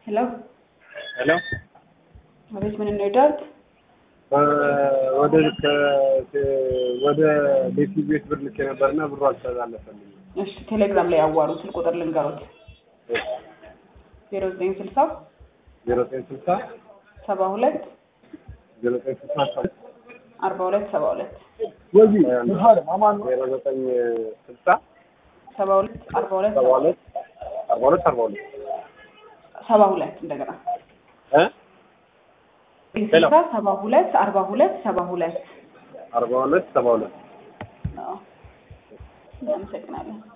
ሄሎ ሄሎ አቤት፣ ምን እንርዳት? ወደ ወደ ቤቲ ቤት ብር ልኬ ነበርና ብሩ አልተላለፈልኝም። እሺ፣ ቴሌግራም ላይ ያዋሩ ስልክ ቁጥር ልንገሩት፣ ዜሮ ዘጠኝ ስልሳ ዜሮ ዘጠኝ ስልሳ ሰባ ሁለት ዜሮ ዘጠኝ ስልሳ አርባ ሁለት ሰባ ሁለት ዜሮ ዘጠኝ ስልሳ ሰባ ሁለት አርባ ሁለት ሰባ ሁለት አርባ ሁለት አርባ ሁለት ሰባ ሁለት እንደገና እ ስልሳ ሰባ ሁለት አርባ ሁለት ሰባ ሁለት አርባ ሁለት ሰባ ሁለት አዎ። እናመሰግናለን።